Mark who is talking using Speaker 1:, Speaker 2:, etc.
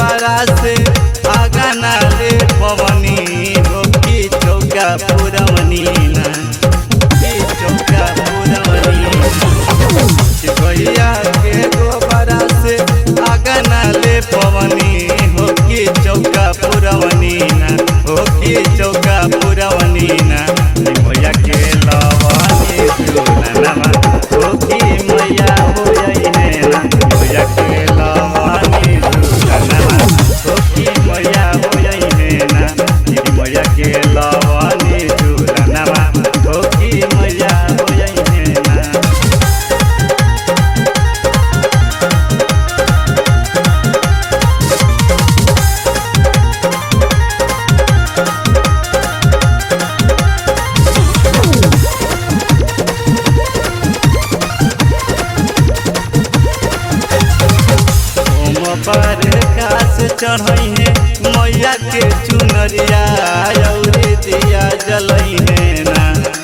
Speaker 1: गोबरा से आगा नाले पवनी हो की चौका पुरवनी ना की चौका पुरवनी भैया के गोबरा से आगा नाले पवनी हो की चौका पुरवनी ना हो की चौका पुरवनी ना भैया के लवनी चूलनमा हो की मैया हो जइने ना भैया के लवनी चूलनमा हो की मैया हो जइने ना भैया के लवनी चूलनमा हो की मैया हो जइने ना ओम पर कास चढ़ई है मैया के चुनरिया औरी दिया जलई है ना